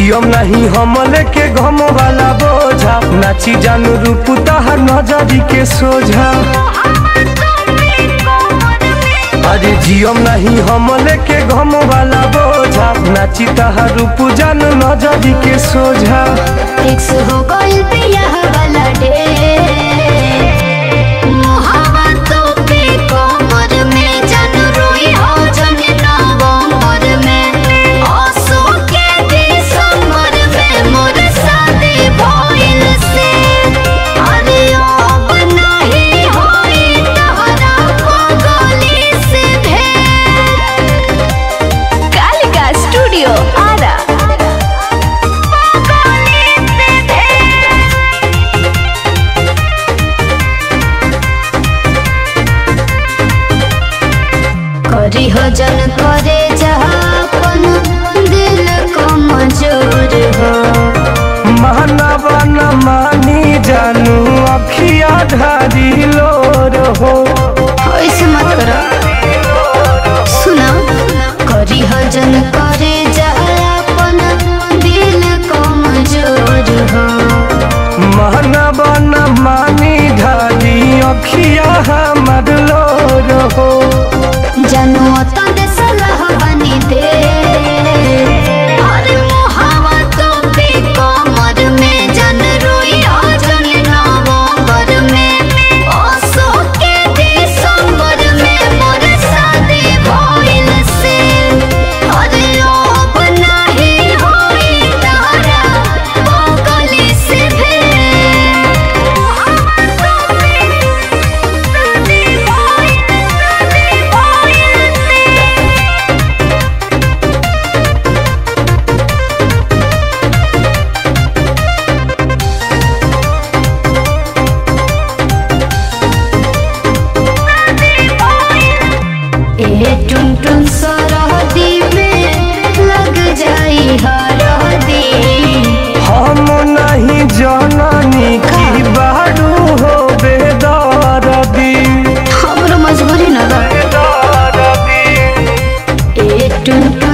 जियम नहीं हम लेके घम वाला बोझा नाची जानू रूप तहर नजरी के सोझा अरे जियम नहीं हम लेके घम वाला बोझा नाची तहर रूप जानू नजरी के सोझा फिक्स हो गइल बियाह वाला डे मोहब्बतों पे कमर में जन रोई हो जन नवंबर में आंसू के दिसंबर में मोर शादी भइल से अरे अब नहीं होई तहरा पगली से भेंट कालिका स्टूडियो आरा करी हो जन करे जहापन दिल को मजूर हो मानवा न मानी जानू अखिया धारी लोर हो ऐसे मत करो सुना करी हो जन करे जहापन दिल को मजूर हो मानवा न मानी धारी अखिया हमर लोर हो जानू तन सलाह बनी दे अरे मोहब्बतों पे कमर में जन रोई हो जन नवंबर में आंसू के दिसंबर में मोर शादी भइल से अरे अब नहीं होई तारा पगली से भेंट मोहब्बतों पे शादी भइल शादी भइल से ए टुन टुन सरहदी में लग जाई हरदी हम नहीं जननी की बारू हो बेदरदी हमरो मजबूरी न बा बेदरदी ए टुन